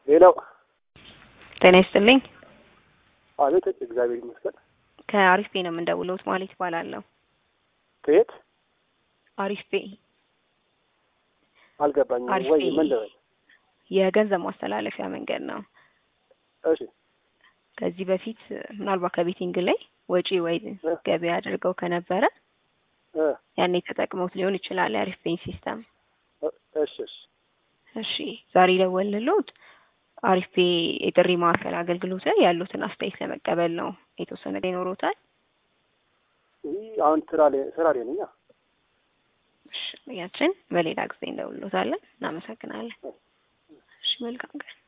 ሌላው ጤና ይስጥልኝ። አቤት፣ እግዚአብሔር ይመስገን። ከአሪፍ ፔ ነው የምንደውለውት ማለት ይባላለሁ። ከየት አሪፍ ፔ አልገባኝም። አሪፍ ወይ ፔ ምን ልበል? የገንዘብ ማስተላለፊያ መንገድ ነው። እሺ ከዚህ በፊት ምናልባት ከቤቲንግ ላይ ወጪ ወይ ገቢ አድርገው ከነበረ እ ያኔ ተጠቅመውት ሊሆን ይችላል የአሪፍ ፔን ሲስተም። እ እሺ እሺ እሺ ዛሬ ደወልልዎት አሪፍ ፔ የጥሪ ማዕከል አገልግሎት ላይ ያሉትን አስተያየት ለመቀበል ነው። የተወሰነ ጊዜ ይኖሮታል? ይህ አሁን ስራ ላይ ስራ ላይ ነኝ። እሺ ያችን በሌላ ጊዜ እንደውሎታለን። እናመሰግናለን። እሺ መልካም ቀን።